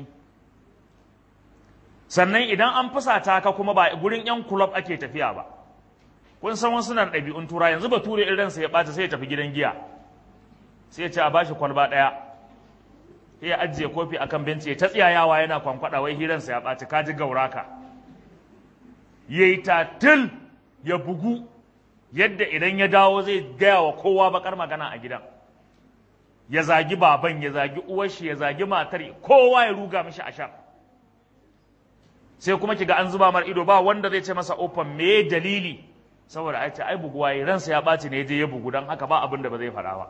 sannan idan an fusata ka kuma ba gurin yan kulob ake tafiya ba kun san wasu nan ɗabi'un tura yanzu ba ture irin sa ya ɓata sai ya tafi gidan giya sai ya ce a bashi kwalba ɗaya sai ya ajiye kofi akan benci ya ta tsiyayawa yana kwankwada wai hiransa ya ɓaci ka ji gauraka ya yi tatil ya bugu yadda idan ya dawo zai gaya wa kowa bakar magana a gidan ya zagi baban ya zagi uwarshi ya zagi matar kowa ya ruga mishi a sha sai kuma kiga an zuba mar ido ba wanda zai ce masa ofan me dalili saboda ai ce ai buguwa yi ransa ya ɓaci ne je ya bugu don haka ba abin da ba zai faɗa ba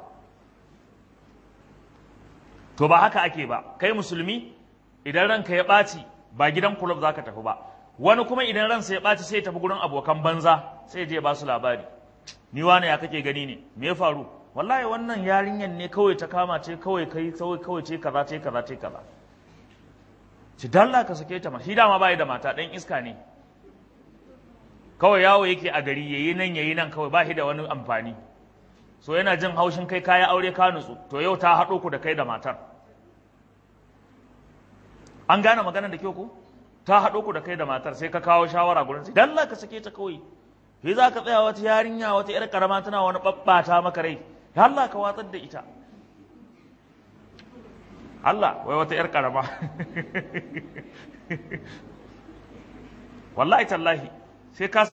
to ba haka ake ba kai musulmi idan ranka ya ɓaci ba gidan kulob za ka tafi ba wani kuma idan ransa ya ɓaci sai ya tafi gurin abokan banza sai je ba su labari ni wane ya kake gani ne me ya faru wallahi wannan yarinyar ne kawai ta kama ce kawai kai kawai kawai ce kaza ce kaza ce kaza ci dalla ka sake ta ma shi dama bai da mata dan iska ne kawai yawo yake a gari yayi nan yayi nan kawai ba shi da wani amfani so yana jin haushin kai kaya aure ka nutsu to yau ta haɗo ku da kai da matar an gane maganar da kyau ko ta haɗo ku da kai da matar sai ka kawo shawara gurin sai dalla ka sake ta kawai sai za ka tsaya wata yarinya wata yar karama tana wani babbata maka rai ya Allah ka watsar da ita Allah wai wata yar karama wallahi tallahi sai ka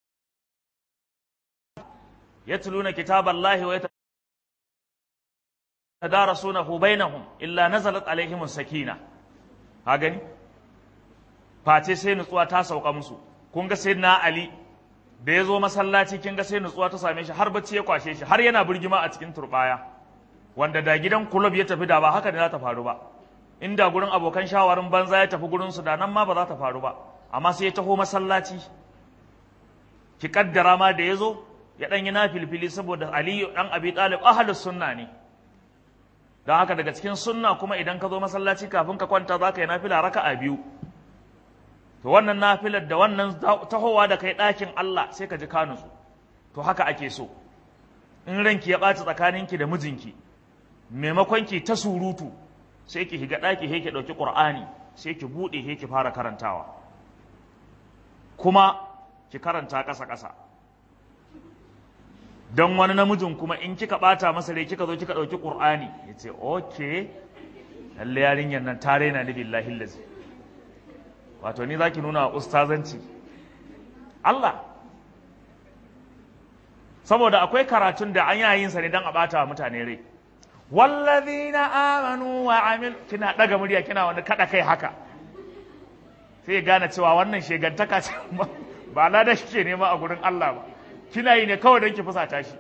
yatluna kitaballahi wa yatadarasunahu bainahum illa nazalat alaihim sakina ha gani face sai nutsuwa ta sauka musu kun ga sayyidina ali da ya zo masallaci kin ga sai nutsuwa ta same shi har bacci ya kwashe shi har yana birgima a cikin turbaya wanda da gidan kulob ya tafi da ba haka ne za ta faru ba inda gurin abokan shawarin banza ya tafi gurin su da nan ma ba za ta faru ba amma sai ya taho masallaci ki kaddara ma da ya zo ya dan yi na filfili saboda aliyu dan abi talib ahlus sunna ne don haka daga cikin sunna kuma idan ka zo masallaci kafin ka kwanta za ka yi nafila raka'a biyu to wannan nafilar da wannan tahowa da kai ɗakin Allah sai ka ji ka nutsu to haka ake so in ranki ya ɓaci tsakaninki da mijinki maimakon ki ta surutu sai ki higa ɗaki he ki ɗauki ƙur'ani sai ki buɗe he ki fara karantawa kuma ki karanta ƙasa-ƙasa don wani namijin kuma in kika ɓata masa rai kika zo kika ɗauki ƙur'ani ya ce ok lalle yarinyar nan ta raina ni billahi lazi wato ni za ki nuna ustazanci Allah saboda akwai karatun da an yayin sa ne don a ɓata wa mutane rai wallazina amanu wa amil kina ɗaga murya kina wani kaɗa kai haka sai gane cewa wannan shegantaka ce ba lada shi ke nema a gurin Allah ba kina yi ne kawai don ki fusata shi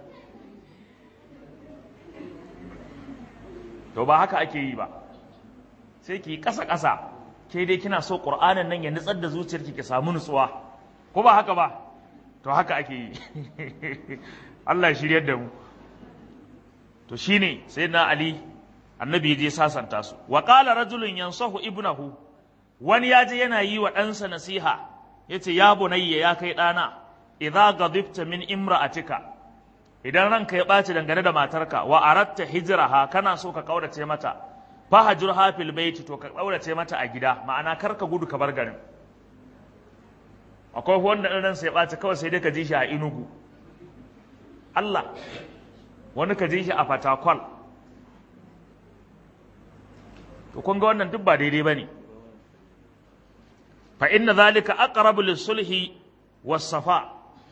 to ba haka ake yi ba sai ki ƙasa ƙasa ke dai kina so ƙur'anin nan ya nutsar da zuciyarki ki samu nutsuwa ko ba haka ba to haka ake yi Allah ya shiryar da mu to shine sai na Ali annabi ya je sasanta su wa qala rajulun yansahu ibnahu wani ya je yana yi wa ɗansa nasiha yace ya bunayya ya kai ɗana idza gadibta min imra'atika idan ranka ya ɓaci dangane da matarka wa aratta hijraha kana so ka kaurace mata fahajurha fil baiti to ka kaurace mata a gida ma'ana kar ka gudu ka bar garin akwai wanda ɗan ransa ya ɓaci kawai sai dai ka ji shi a inugu Allah wani ka ji shi a fatakwal to kun ga wannan duk ba daidai ba ne fa inna zalika aqrabu lis-sulhi was-safa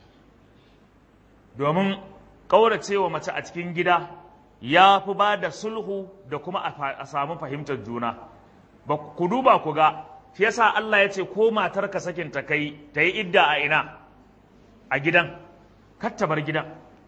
domin ƙauracewa mace a cikin gida ya fi ba da sulhu da kuma a samu fahimtar juna ba ku duba ku ga shi yasa Allah ya ce ko matarka sakin ta kai ta yi idda a ina a gidan kar ta bar gidan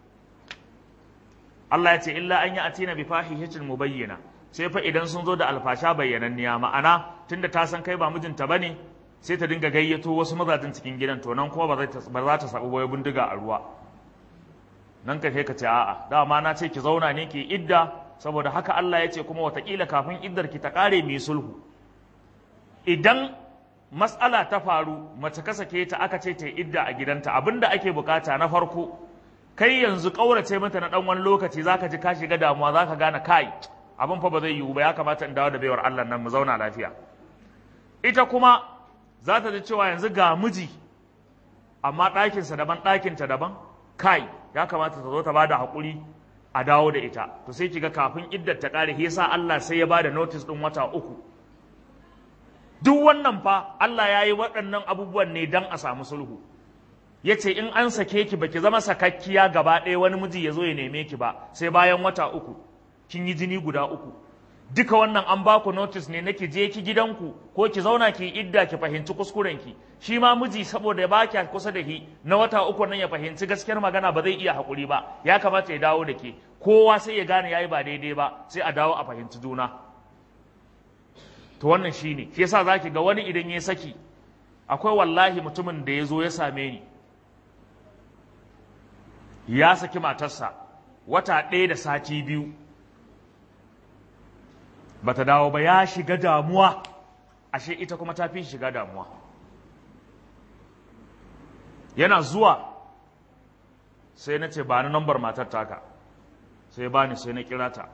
Allah ya ce illa an yi atina bi fahihatin mubayyana sai fa idan sun zo da alfasha bayyananniya ma'ana tunda ta san kai ba mijinta bane sai ta dinga gayyato wasu mazajin cikin gidan to nan kuma ba za ta sabu wai bindiga a ruwa nan ka ka ce a'a dama na ce ki zauna ne ki idda saboda haka Allah ya ce kuma watakila kafin iddar ki ta kare mai sulhu idan matsala ta faru mace ka sake ta aka ce ta idda a gidanta abinda ake bukata na farko kai yanzu kaurace mata na dan wani lokaci zaka ji ka shiga damuwa zaka gane kai abin fa ba zai yiwu ba ya kamata in dawo da baiwar Allah nan mu zauna lafiya ita kuma za ta ji cewa yanzu ga miji amma ɗakinsa daban ɗakinta daban kai ya kamata ta zo ta bada haƙuri a dawo da ita to sai kiga kafin iddar ta ƙare yasa Allah sai ya bada notice ɗin wata uku duk wannan fa Allah ya yi waɗannan abubuwan ne don a samu sulhu ya ce in an sake ki baki zama sakakkiya gaba ɗaya wani miji ya zo ya neme ki ba sai bayan wata uku kin yi jini guda uku duka wannan an baku notice ne nake je ki gidanku ko ki zauna ki idda ki fahimci kuskuren ki shi ma miji saboda ya baki kusa da ki na wata uku nan ya fahimci gaskiyar magana ba zai iya hakuri ba ya kamata ya dawo da ke kowa sai ya gane yayi ba daidai ba sai a dawo a fahimci juna to wannan shine shi yasa zaki ga wani idan ya saki akwai wallahi mutumin da ya zo ya same ni ya saki matarsa wata ɗaya da sati biyu bata dawo ba ya shiga damuwa ashe ita kuma ta fi shiga damuwa yana zuwa sai na ce ba ni nambar matar taka sai ba ni sai na kira ta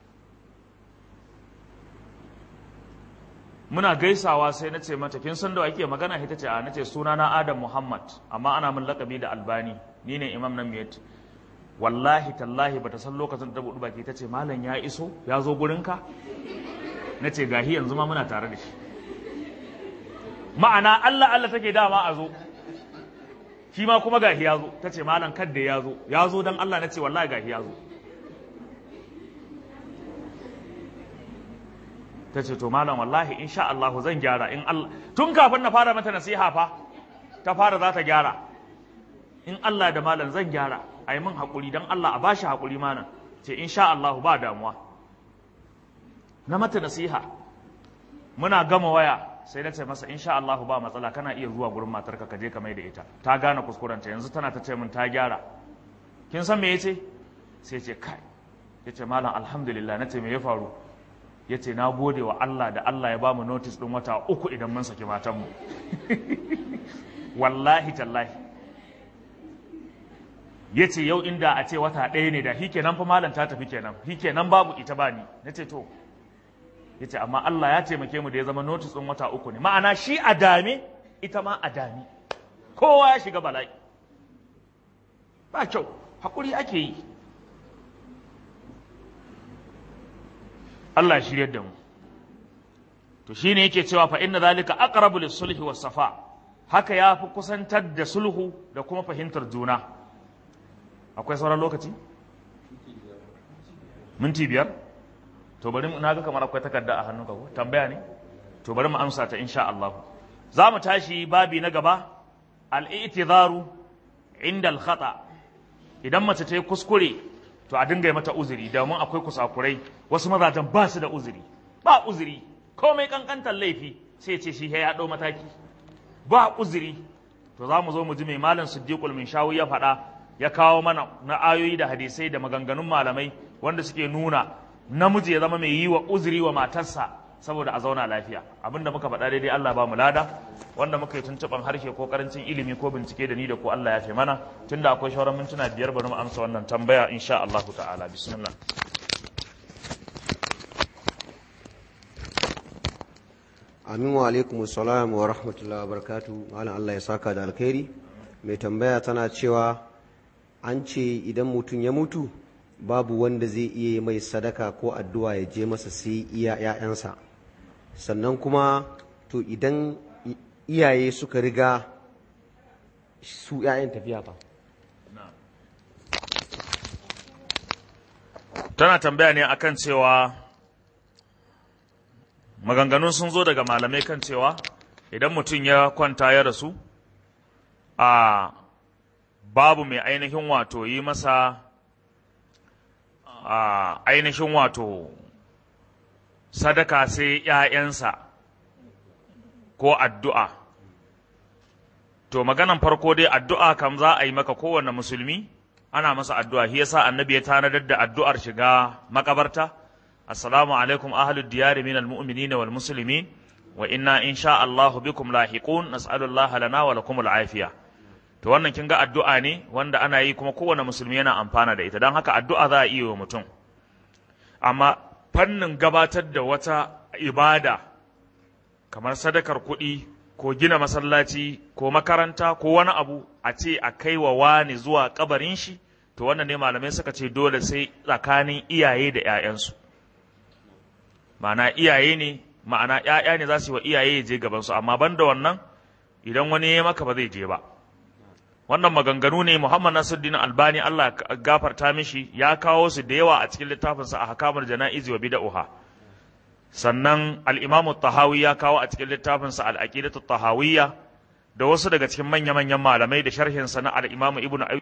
muna gaisawa sai na ce mata kin san da ake magana ita ce a nace suna na Adam Muhammad amma ana min lakabi da Albani ni ne imam nan miyat wallahi tallahi bata san lokacin da budu baki tace malam ya iso ya zo gurinka nace gahi yanzu ma muna tare da shi ma'ana Allah Allah take dama a zo shi ma kuma gahi ya zo tace malam kadda ya zo ya zo dan Allah nace wallahi gahi ya zo ta ce to malam wallahi insha Allah zan gyara in Allah tun kafin na fara mata nasiha fa ta fara za ta gyara in Allah da malam zan gyara a yi min haƙuri don Allah a bashi haƙuri mana ce insha Allah ba damuwa na mata nasiha muna gama waya sai na ce masa insha Allah ba matsala kana iya zuwa gurin matarka ka je ka mai da ita ta gane kuskurenta yanzu tana ta ce min ta gyara kin san me yace sai ce kai yace malam alhamdulillah nace me ya faru ya ce na gode wa Allah da Allah ya ba mu notis ɗin wata uku idan mun saki matanmu wallahi tallahi ya ce yau inda a ce wata ɗaya ne da shi kenan fa malam ta tafi kenan shi kenan babu ita ba ni na ce to ya ce amma Allah ya taimake mu da ya zama notis ɗin wata uku ne ma'ana shi a dame ita ma a dame kowa ya shiga bala'i ba kyau haƙuri ake yi Allah shiryar da mu to shine yake cewa fa inna zalika aqrabu lis-sulhi was-safa haka ya fi kusantar da sulhu da kuma fahimtar juna akwai sauran lokaci minti biyar to bari na ga kamar akwai takarda a hannunka ko tambaya ne to bari mu amsa ta insha Allah za mu tashi babi na gaba al-i'tizaru inda al-khata idan mace ta yi kuskure to a dinga mata uzuri domin akwai kusakurai wasu mazajen ba su da uzuri ba uzuri komai kankantar laifi sai ce shi ya ɗau mataki ba uzuri to za mu zo mu ji mai malam siddiqul min shawu ya faɗa ya kawo mana na ayoyi da hadisai da maganganun malamai wanda suke nuna namiji ya zama mai yi wa uzuri wa matarsa saboda a zauna lafiya abinda muka faɗa daidai Allah ba mu lada wanda muka yi tuntuɓan harshe ko karancin ilimi ko bincike da ni da ko Allah ya fi mana tunda akwai shawarar mintuna biyar bari mu amsa wannan tambaya insha Allah ta'ala bismillah amin wa alaikum salam wa rahmatullahi wa barakatu malam Allah ya saka da alkhairi mai tambaya tana cewa an ce idan mutum ya mutu babu wanda zai iya mai sadaka ko addu'a ya je masa sai iya ‘ya'yansa sannan kuma to idan iyaye suka riga su ‘ya'yan tafiya fa tana tambaya ne akan cewa maganganun sun zo daga malamai kan cewa idan mutum ya kwanta ya rasu a babu mai ainihin wato yi masa a ainihin wato sadaka sai ‘ya'yansa ko addu'a to maganan farko dai addu'a kam za a yi maka kowane musulmi ana masa addu'a shi yasa annabi ya tanadar da addu'ar shiga makabarta assalamu alaikum ahlud diyari min almu'minin wal muslimin wa inna insha Allah bikum lahiqun nas'alullah lana wa lakum al'afiya to wannan kin ga addu'a ne wanda ana yi kuma kowane musulmi yana amfana da ita don haka addu'a za a iya wa mutum amma fannin gabatar da wata ibada kamar sadakar kuɗi ko gina masallaci ko makaranta ko wani abu a ce a kai wa wani zuwa kabarin shi to wannan ne malamai suka ce dole sai tsakanin iyaye da 'ya'yansu ma'ana iyaye ne ma'ana 'ya'ya ne za su yi wa iyaye ya je gabansu amma ban da wannan idan wani ya maka ba zai je ba wannan maganganu ne Muhammad Nasiruddin Albani Allah gafarta mishi ya kawo su da yawa a cikin littafinsa a hakamar jana'izi wa bid'ah sannan al-Imam tahawi ya kawo a cikin littafinsa al-Aqidatu tahawiyya da wasu daga cikin manya-manyan malamai da sharhin sa na al-Imam Ibn